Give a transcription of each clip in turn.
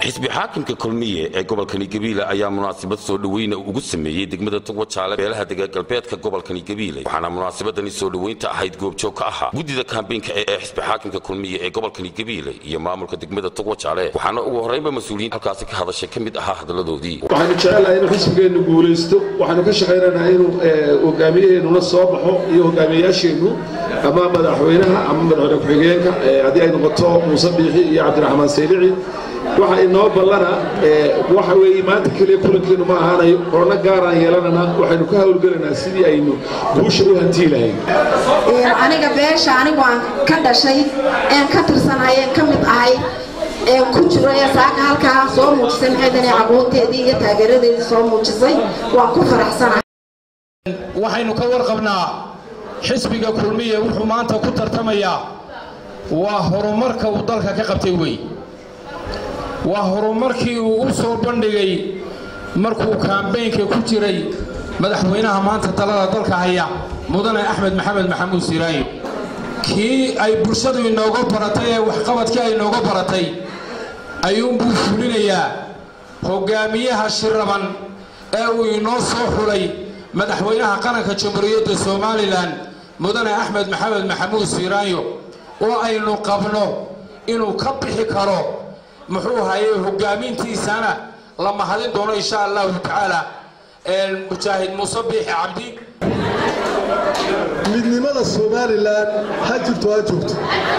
xisbi xaakimka kulmiye ee gobolkani gabiile ayaa munaasabad soo dhoweyna ugu sameeyey degmada tugwa jaale beelaha dega galbeedka gobolkani gabiile waxaana munaasabadani soo dhoweynta ahayd goobjoog ka ahaa guddida kaambeynka ee xisbi xaakimka kulmiye ee gobolkani gabiile iyo maamulka degmada tugwa jaale waxaana ugu horreynba mas-uuliyiin halkaasi ka hadashay ka mid ahaa hadaladoodii waxaanu jecelnahay inuu xisbigeennu guulaysto waxaanu ka shaqaynaynaa inuu hogaamiyaheennuna soo baxo iyo hogaamiyayaasheennu ama madaxweynaha ama madaxweyne ku-xigeenka haddii ay noqoto muuse biixi iyo cabdiraxmaan saylici waxa inoo ballana waxa weeye maanta keliya kulankeenu ma ahaanayo korona gaaraan yeelanana waxaynu ka hawlgelaynaa sidii aynu guusha u hantii lahayn aniga beesha anigu aan ka dhashay een ka tirsanahay een ka mid ahay een ku jiro ee saaka halkaa soo muujisay maxaydan aqoonteedii iyo taageeradeedii soo muujisay waan ku faraxsanahay waxaynu ka warqabnaa xisbiga kulmiye wuxuu maanta ku tartamayaa waa horumarka uu dalka ka qabtay wey waa horumarkii uu u soo bandhigay markuu kaambeynka ku jiray madaxweynaha maanta talada dalka haya mudane axmed maxamed maxamuud siraayo kii ay bulshadu inooga baratay ee waxqabadkii ay inooga baratay ayuunbuu fulinayaa hogaamiyaha shiraban ee uu inoo soo xulay madaxweynaha qaranka jamhuuriyadda somalilan mudane axmed maxamed maxamuud siraayo oo aynu qabno inuu ka bixi karo muxuu hayay hogaamintiisana la mahadin doono insha allahu tacaala mujaahid muuse biixi cabdi midnimada somalilan ha jirto ha joogto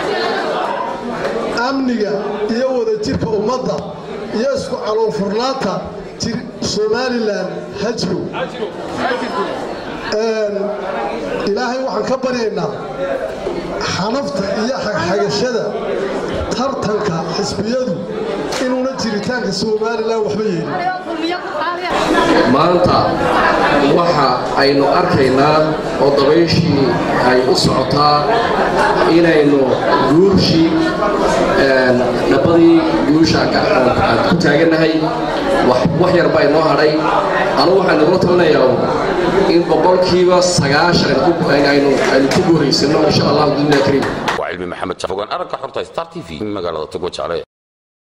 amniga iyo wadajirka ummadda iyo isku caloolfurnaanta somalilan ha jiro ilaahay waxaan ka baryaynaa xanafta iyo xagxagashada tartanka xisbiyadu inuuna jiritaanka somalilan waxba yeelin maanta waxa aynu arkaynaa oo dabayshii ay u socotaa inaynu guurshii dhabbadii guusha ku taagannahay wax yarba inoo hadhay anugu waxaan igula talinayaa in boqolkiiba sagaashan aynu ku guuraysano insha allahu dunya kariim waa cilmi maxamed fogaan aragga xorta star t v magaalada tugwa jaale